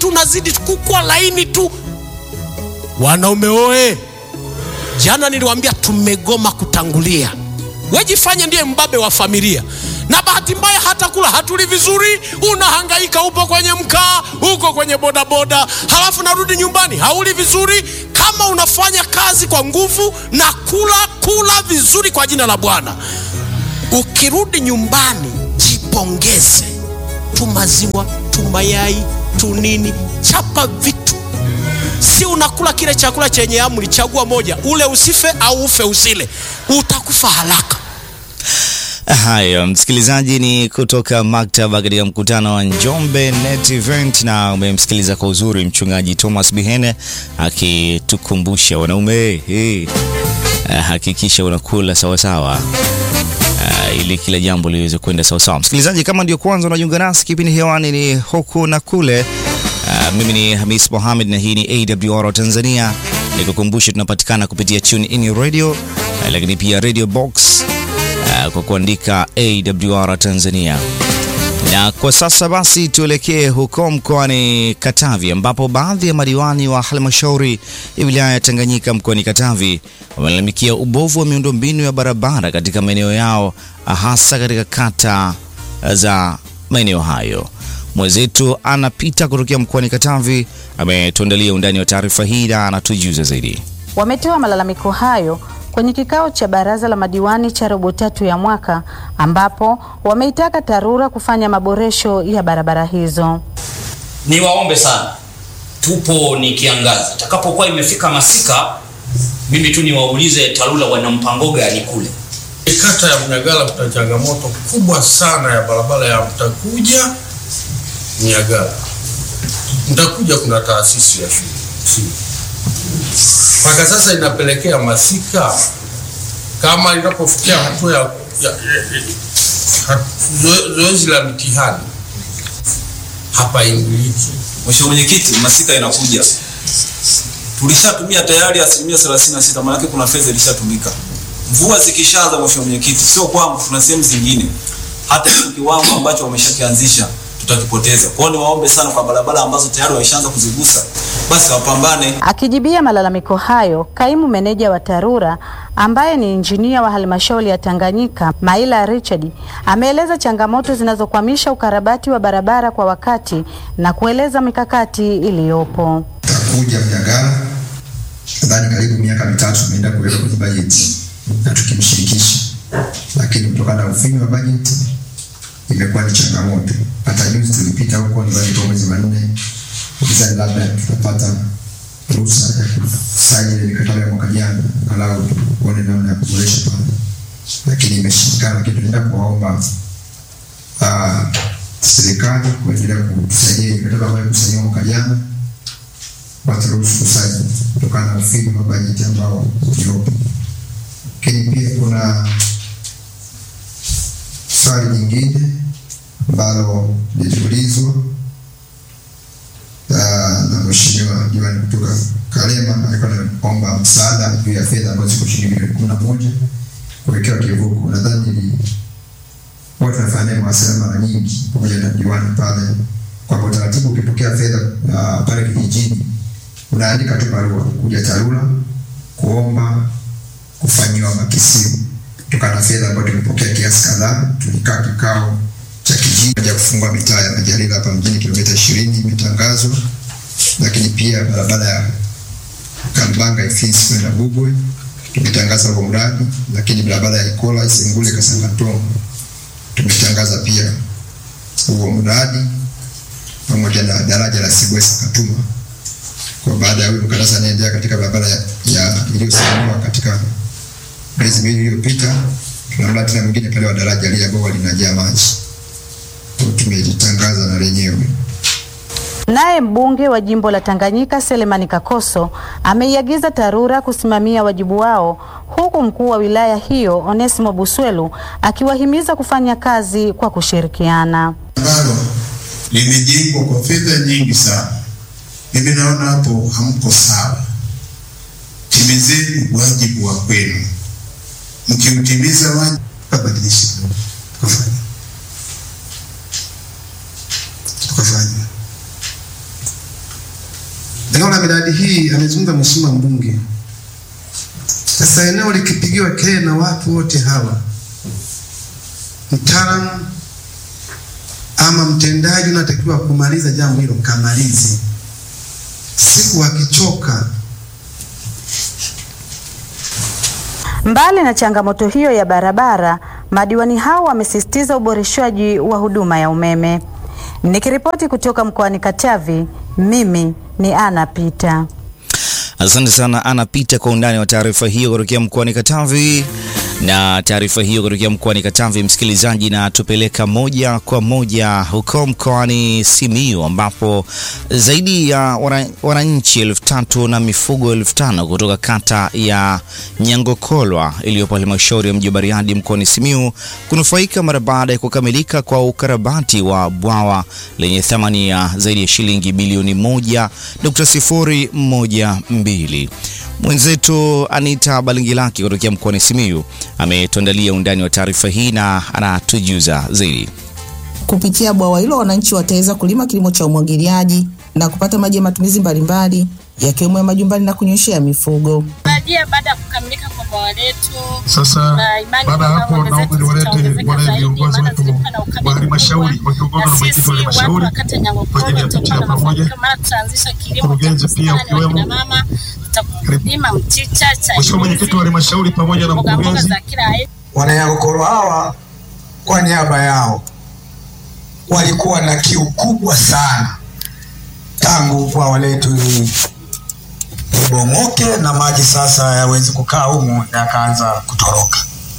tu unazidi kukua laini tu. Wanaume oe, jana niliwaambia tumegoma kutangulia. Wejifanye ndiye mbabe wa familia, na bahati mbaya hata kula hatuli vizuri. Unahangaika, upo kwenye mkaa, uko kwenye bodaboda, halafu narudi nyumbani hauli vizuri. Kama unafanya kazi kwa nguvu na kula kula vizuri kwa jina la Bwana, ukirudi nyumbani jipongeze, tu maziwa tu mayai tu nini, chapa vitu Si unakula kile chakula chenye amri, chagua moja, ule usife au ufe usile, utakufa haraka. Haya, msikilizaji, ni kutoka maktaba katika mkutano wa Njombe Net Event, na umemsikiliza kwa uzuri mchungaji Thomas Bihene akitukumbusha wanaume, hey, hakikisha unakula sawasawa Uh, ili kila jambo liweze kwenda sawasawa. Msikilizaji, kama ndio kwanza unajiunga nasi, kipindi hewani ni huku na kule. Uh, mimi ni Hamis Mohamed na hii ni AWR Tanzania. Nikukumbushe tunapatikana kupitia Tune In Radio, uh, lakini pia Radio Box uh, kwa kuandika AWR Tanzania. Na kwa sasa basi tuelekee huko mkoani Katavi ambapo baadhi ya madiwani wa halmashauri ya wilaya ya Tanganyika mkoani Katavi wamelalamikia ubovu wa miundombinu ya barabara katika maeneo yao hasa katika kata za maeneo hayo. Mwenzetu anapita kutokea mkoani Katavi ametuandalia undani wa taarifa hii na anatujuza zaidi. Wametoa malalamiko hayo kwenye kikao cha baraza la madiwani cha robo tatu ya mwaka ambapo wameitaka TARURA kufanya maboresho ya barabara hizo. Niwaombe sana, tupo ni kiangazi, itakapokuwa imefika masika, mimi tu niwaulize TARURA wana mpango gani kule kata ya Mnyagala. Kuna changamoto kubwa sana ya barabara ya Mtakuja Mnyagala. Mtakuja kuna taasisi ya shule mpaka sasa inapelekea masika, kama inapofikia hatua ya, ya, ya zoe, zoezi la mitihani hapa ingiliki. Mheshimiwa Mwenyekiti, masika inakuja, tulishatumia tayari asilimia 36, maanake kuna fedha ilishatumika. Mvua zikishaanza, Mheshimiwa Mwenyekiti, sio kwangu, tuna sehemu zingine, hata kiwango ambacho wameshakianzisha tutakipoteza. Kwa hiyo niwaombe sana kwa barabara ambazo tayari wameshaanza kuzigusa, basi wapambane. Akijibia malalamiko hayo, kaimu meneja wa TARURA ambaye ni injinia wa halmashauri ya Tanganyika Maila Richard ameeleza changamoto zinazokwamisha ukarabati wa barabara kwa wakati na kueleza mikakati iliyopo. Takuja Mnyagala, nadhani karibu miaka mitatu tumeenda kuweka kwenye bajeti na tukimshirikisha, lakini kutokana na ufinyu wa bajeti imekuwa ni changamoto. Hata juzi tulipita huko, ni bajeti mwezi wa nne, ukizani labda tutapata ruhusa ya kusaini ile mikataba ya mwaka jana, angalau tuone namna ya kuboresha pale, lakini imeshindikana. Lakini tunaenda kuwaomba serikali kuendelea kutusaidia mikataba ambayo kusainiwa mwaka jana, waturuhusu kusaini kutokana na ufinyu wa bajeti ambao uliopo. Lakini pia kuna swali nyingine ambalo liliulizwa na mheshimiwa diwani kutoka Kalema, alikuwa anaomba msaada juu ya fedha ambazo ziko shilingi milioni kumi na moja kuwekewa kivuko. Nadhani watu wanafanya mawasiliano mara nyingi pamoja na diwani pale, kwamba utaratibu ukipokea fedha uh, pale kijijini unaandika tu barua kuja TARURA kuomba kufanyiwa makisio kutokana na fedha ambayo tumepokea kiasi kadhaa. Tulikaa kikao cha kijiji ya kufungua mitaa ya Majalila hapa mjini kilomita ishirini imetangazwa, lakini pia barabara ya Kambanga Ifisi kwenda Bugwe tumetangaza huo mradi, lakini barabara ya Ikola Isengule Kasangatongo tumetangaza pia huo mradi pamoja na daraja la Sigwesa Katuma. Kwa baada ya huyo mkandarasi anaendelea katika barabara ya, ya iliyosimamiwa katika miezi miwili iliyopita, tuna mradi tena mwingine pale wa daraja lile ambao linajaa maji tumelitangaza na lenyewe. Naye mbunge wa jimbo la Tanganyika Selemani Kakoso ameiagiza TARURA kusimamia wajibu wao, huku mkuu wa wilaya hiyo Onesimo Buswelu akiwahimiza kufanya kazi kwa kushirikiana. ambalo limejengwa kwa fedha nyingi sana. Mimi naona hapo hamko sawa. Timizeni wajibu wa kwenu, mkiutimiza wajibu kabadilisha tukafanya tukafanya Eneo la miradi hii amezungumza mheshimiwa mbunge. Sasa eneo likipigiwa kelele na watu wote hawa, mtaalamu ama mtendaji unatakiwa kumaliza jambo hilo, kamalize. Siku wakichoka Mbali na changamoto hiyo ya barabara, madiwani hao wamesisitiza uboreshwaji wa huduma ya umeme. Nikiripoti kutoka mkoani Katavi, mimi ni Ana Pita. Asante sana Ana Pita kwa undani wa taarifa hiyo kutokea mkoani Katavi. Na taarifa hiyo kutokea mkoani Katavi, msikilizaji, na tupeleka moja kwa moja huko mkoani Simiyu ambapo zaidi ya wana- wananchi elfu tatu na mifugo elfu tano kutoka kata ya Nyangokolwa iliyopo halmashauri ya mji wa Bariadi mkoani Simiyu kunufaika mara baada ya kukamilika kwa ukarabati wa bwawa lenye thamani ya zaidi ya shilingi bilioni moja nukta sifuri moja mbili. Mwenzetu Anita Balingilaki kutokea mkoani Simiyu ametuandalia undani wa taarifa hii na anatujuza zaidi. Kupitia bwawa hilo wananchi wataweza kulima kilimo cha umwagiliaji na kupata maji ya matumizi mbalimbali yakiwemo ya majumbani na kunyweshea mifugo. Tarajia baada ya kukamilika kwa bwawa letu Sasa na imani baada ya kwamba hapo, ng'ombe naomba zetu niwalete zitaongezeka wale zaidi, viongozi maana wetu zilikuwa na ukame wa halmashauri wakiongozwa na mwenyekiti wa sisi watu halmashauri wa kata ya kwa ajili ya Nyangokolwe picha ya tutakuwa na pamoja. mafanikio, maana tutaanzisha kilimo cha Mkurugenzi pia bustani wa ukiwemo. kina mama, tutalima mchicha, Mheshimiwa mwenyekiti wa halmashauri pamoja na mboga mboga mkurugenzi za kila aina. Wananyagokoro hawa kwa niaba yao walikuwa na kiu kubwa sana tangu bwawa letu hili libomoke na maji sasa yawezi kukaa humu yakaanza kutoroka,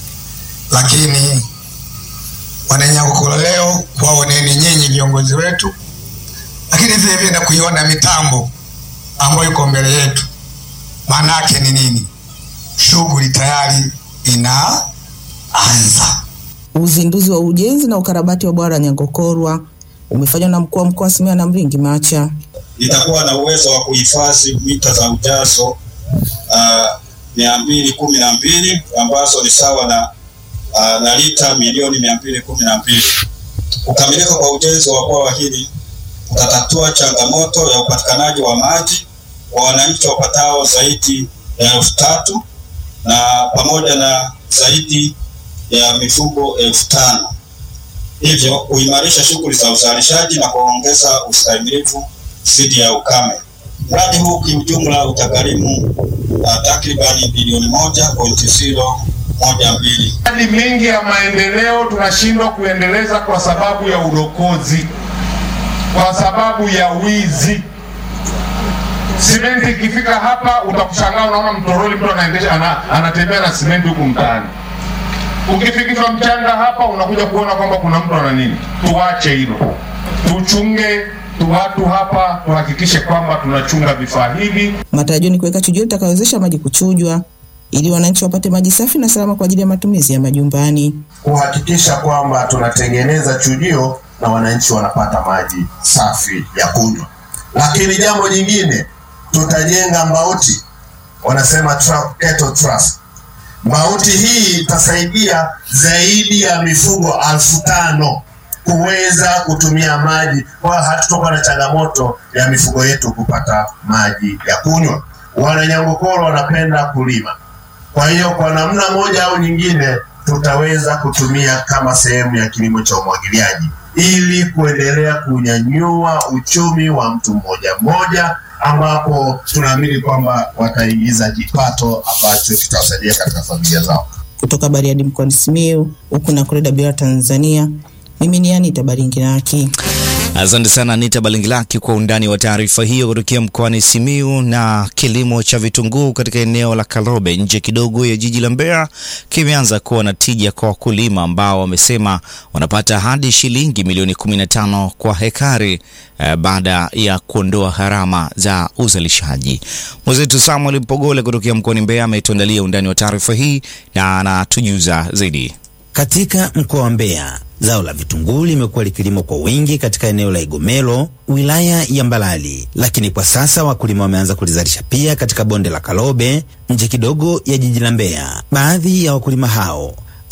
lakini wananyagokoro leo waoneni nyinyi viongozi wetu, lakini vile vile na kuiona mitambo ambayo iko mbele yetu. Maana yake ni nini? Shughuli tayari inaanza. Uzinduzi wa ujenzi na ukarabati wa bwawa la Nyangokorwa umefanywa na mkuu wa mkoa wa Simiyu na Mringi Macha. litakuwa na uwezo wa kuhifadhi mita za ujazo mia mbili kumi na mbili ambazo ni sawa na, uh, na lita milioni mia mbili kumi na mbili. Kukamilika kwa ujenzi wa bwawa hili utatatua changamoto ya upatikanaji wa maji kwa wananchi wapatao zaidi ya elfu tatu na pamoja na zaidi ya mifugo elfu tano hivyo kuimarisha shughuli za uzalishaji na kuongeza ustahimilivu dhidi ya ukame. Mradi huu kiujumla utagharimu uh, takribani bilioni moja pointi zero moja mbili. Miradi mingi ya maendeleo tunashindwa kuendeleza kwa sababu ya udokozi, kwa sababu ya wizi. Simenti ikifika hapa utakushangaa, unaona mtoroli, mtu anaendesha ana, anatembea na simenti huku mtaani. Ukifikishwa mchanga hapa, unakuja kuona kwamba kuna mtu ana nini. Tuache hilo, tuchunge tu watu hapa, tuhakikishe kwamba tunachunga vifaa hivi. Matarajio ni kuweka chujio litakayowezesha maji kuchujwa ili wananchi wapate maji safi na salama kwa ajili ya matumizi ya majumbani. kuhakikisha kwamba tunatengeneza chujio na wananchi wanapata maji safi ya kunywa. Lakini jambo jingine, tutajenga mbauti, wanasema tra- cattle trust. Mbauti hii itasaidia zaidi ya mifugo alfu tano kuweza kutumia maji, kwa hiyo hatutokuwa na changamoto ya mifugo yetu kupata maji ya kunywa. Wananyangokoro wanapenda kulima, kwa hiyo kwa namna moja au nyingine tutaweza kutumia kama sehemu ya kilimo cha umwagiliaji ili kuendelea kunyanyua uchumi wa mtu mmoja mmoja, ambapo tunaamini kwamba wataingiza kipato ambacho kitawasaidia katika familia zao. Kutoka Bariadi mkoani Simiyu, huku na Kureda Bila Tanzania, mimi ni Anita Baringiraki. Asante sana Anita Balingilaki kwa undani wa taarifa hiyo kutokea mkoani Simiyu. Na kilimo cha vitunguu katika eneo la Karobe nje kidogo ya jiji la Mbeya kimeanza kuwa na tija kwa wakulima ambao wamesema wanapata hadi shilingi milioni 15 kwa hekari eh, baada ya kuondoa gharama za uzalishaji. Mwenzetu Samuel Mpogole kutokea mkoani Mbeya ametuandalia undani wa taarifa hii na anatujuza zaidi. Katika mkoa wa Mbeya, zao la vitunguu limekuwa likilimwa kwa wingi katika eneo la Igomelo, wilaya ya Mbalali, lakini kwa sasa wakulima wameanza kulizalisha pia katika bonde la Karobe, nje kidogo ya jiji la Mbeya. Baadhi ya wakulima hao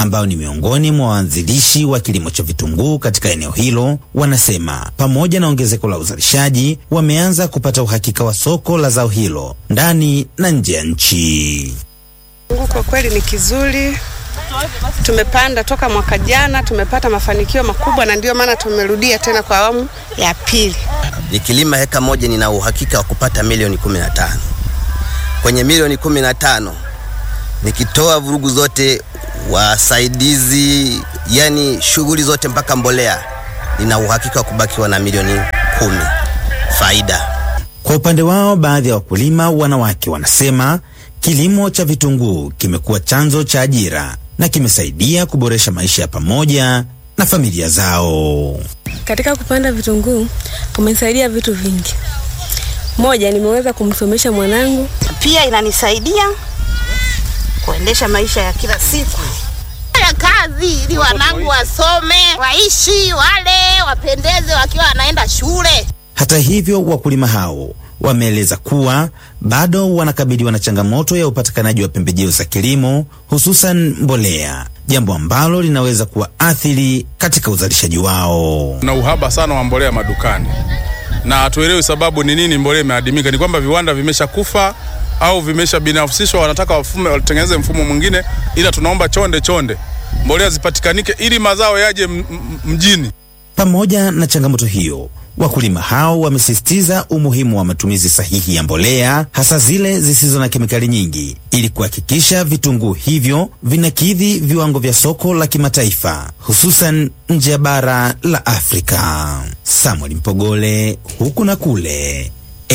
ambao ni miongoni mwa waanzilishi wa kilimo cha vitunguu katika eneo hilo, wanasema pamoja na ongezeko la uzalishaji, wameanza kupata uhakika wa soko la zao hilo ndani na nje ya nchi. Mungu kwa kweli ni kizuri. Tumepanda toka mwaka jana, tumepata mafanikio makubwa, na ndio maana tumerudia tena kwa awamu ya pili. Nikilima heka moja nina uhakika wa kupata milioni kumi na tano. Kwenye milioni kumi na tano nikitoa vurugu zote, wasaidizi, yani shughuli zote mpaka mbolea, nina uhakika wa kubakiwa na milioni kumi faida. Kwa upande wao, baadhi ya wakulima wanawake wanasema kilimo cha vitunguu kimekuwa chanzo cha ajira na kimesaidia kuboresha maisha ya pamoja na familia zao. Katika kupanda vitunguu kumenisaidia vitu vingi. Moja, nimeweza kumsomesha mwanangu. Pia inanisaidia kuendesha maisha ya kila siku ya kazi, ili wanangu wasome, waishi, wale wapendeze wakiwa wanaenda shule. Hata hivyo, wakulima hao wameeleza kuwa bado wanakabiliwa na changamoto ya upatikanaji wa pembejeo za kilimo hususan mbolea, jambo ambalo linaweza kuwaathiri katika uzalishaji wao. na uhaba sana wa mbolea madukani, na hatuelewi sababu ni nini mbolea imeadimika. Ni kwamba viwanda vimeshakufa au vimesha binafsishwa, wanataka wafume watengeneze mfumo mwingine, ila tunaomba chonde chonde mbolea zipatikanike ili mazao yaje m- m- mjini. Pamoja na changamoto hiyo, wakulima hao wamesisitiza umuhimu wa matumizi sahihi ya mbolea, hasa zile zisizo na kemikali nyingi, ili kuhakikisha vitunguu hivyo vinakidhi viwango vya soko la kimataifa, hususan nje ya bara la Afrika. Samuel Mpogole, huku na kule,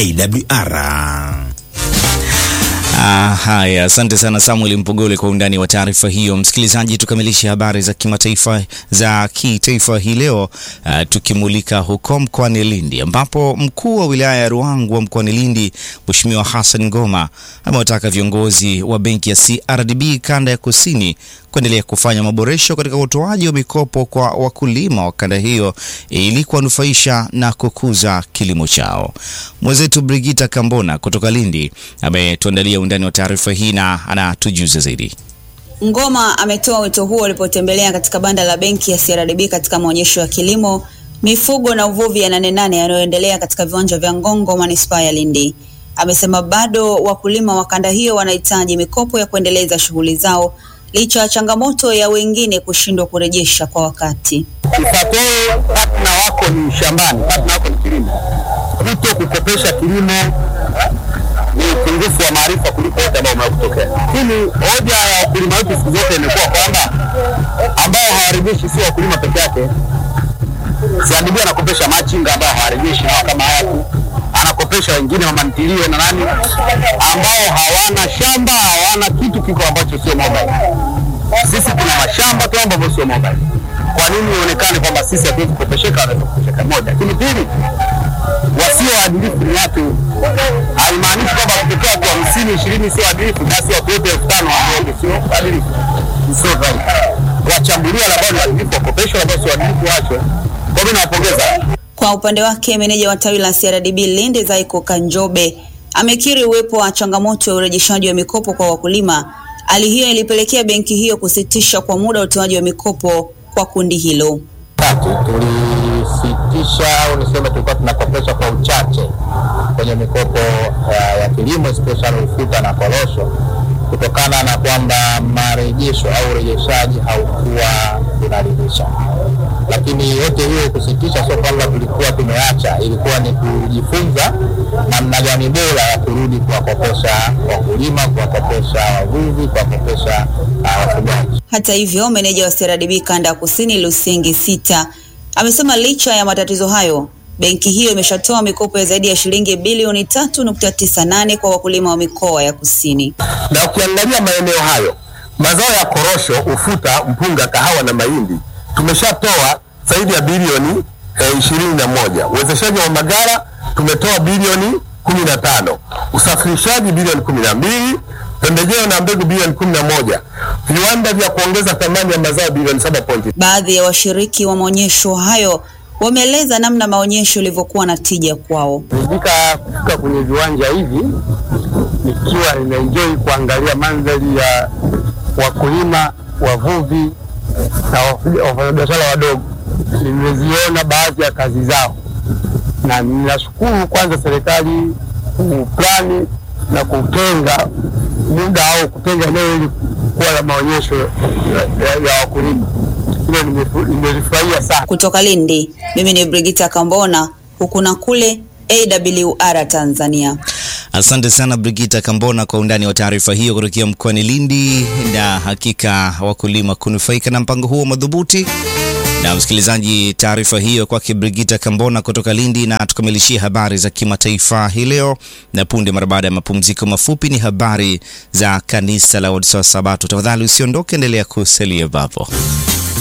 AWR. Ah, haya, asante sana Samuel Mpogole kwa undani wa taarifa hiyo. Msikilizaji, tukamilishe habari za kimataifa za kitaifa hii leo ah, tukimulika huko mkoani Lindi ambapo mkuu wa wilaya ya Ruangwa mkoani Lindi Mheshimiwa Hassan Ngoma amewataka viongozi wa benki ya CRDB kanda ya Kusini kuendelea kufanya maboresho katika utoaji wa mikopo kwa wakulima wa kanda hiyo ili kuwanufaisha na kukuza kilimo chao. Mwenzetu Brigita Kambona kutoka Lindi ametuandalia undani wa taarifa hii na anatujuza zaidi. Ngoma ametoa wito huo alipotembelea katika banda la benki ya CRDB katika maonyesho ya kilimo, mifugo na uvuvi ya Nane Nane yanayoendelea katika viwanja vya Ngongo, manispaa ya Lindi. Amesema bado wakulima wa kanda hiyo wanahitaji mikopo ya kuendeleza shughuli zao licha ya changamoto ya wengine kushindwa kurejesha kwa wakati. Kifatoo partner wako ni shambani, partner wako ni kilimo. Kuto kukopesha kilimo ni upungufu wa maarifa kuliko yote ambayo umewahi kutokea. Lakini hoja ya wakulima wetu siku zote imekuwa kwamba ambao hawarejeshi sio wakulima peke yake. CRDB anakopesha machinga ambao hawarejeshi na kama hayaku anakopesha wengine mama ntilie na nani ambao hawana shamba, hawana kitu kiko ambacho sio mobile. Sisi tuna mashamba tu ambavyo sio mobile. Kwa nini ionekane kwamba sisi hatuwezi kukopesheka, wanaweza kukopesheka? Moja. Lakini pili, wasio waadilifu ni watu. Haimaanishi kwamba kutoka watu hamsini ishirini sio waadilifu, basi watu wote elfu tano waonge sio waadilifu, sio right. Wachambuliwa labda ni waadilifu, wakopeshwa labda sio waadilifu, waachwe. Kwa mimi nawapongeza. Kwa upande wake, meneja wa tawi la CRDB Lindi Zaiko Kanjobe amekiri uwepo wa changamoto ya urejeshaji wa mikopo kwa wakulima. Hali hiyo ilipelekea benki hiyo kusitisha kwa muda utoaji wa mikopo kwa kundi hilo. tatu tulisitisha au niseme tulikuwa tunakopesha kwa uchache kwenye mikopo ya, ya kilimo especially ufuta na korosho kutokana na kwamba marejesho au urejeshaji haukuwa unaridhisha. Lakini yote hiyo kusitisha sio kwamba tulikuwa tumeacha, ilikuwa ni kujifunza namna gani bora ya kurudi kuwakopesha wakulima, kuwakopesha wavuvi, kuwakopesha uh, wafugaji. Hata hivyo, meneja wa CRDB kanda ya kusini Lusingi Sita amesema licha ya matatizo hayo, benki hiyo imeshatoa mikopo ya zaidi ya shilingi bilioni tatu nukta tisa nane kwa wakulima wa mikoa ya kusini. na ukiangalia maeneo hayo mazao ya korosho, ufuta, mpunga, kahawa na mahindi tumeshatoa zaidi ya bilioni ishirini na moja. Uwezeshaji wa magara tumetoa bilioni kumi na tano, usafirishaji bilioni kumi na mbili, pembejeo na mbegu bilioni kumi na moja, viwanda vya kuongeza thamani ya mazao bilioni saba pointi Baadhi ya washiriki wa maonyesho hayo wameeleza namna maonyesho yalivyokuwa na tija kwao. Nilifika kufika kwenye viwanja hivi nikiwa ninaenjoy kuangalia mandhari ya wakulima wavuvi na wafuga- wafanyabiashara wadogo. Nimeziona baadhi ya kazi zao, na ninashukuru kwanza serikali kuplani na kutenga muda au kutenga eneo ili kuwa la maonyesho ya, ya, ya wakulima. Hilo nimefu- nimelifurahia sana. Kutoka Lindi, mimi ni Brigita Kambona, huku na kule AWR Tanzania. Asante sana Brigita Kambona kwa undani wa taarifa hiyo kutokea mkoani Lindi, na hakika wakulima kunufaika na mpango huo madhubuti. Na msikilizaji, taarifa hiyo kwake Brigita Kambona kutoka Lindi, na tukamilishie habari za kimataifa hii leo, na punde mara baada ya mapumziko mafupi ni habari za kanisa la Waadventista wa Sabato. Tafadhali usiondoke, endelea kusalia papo.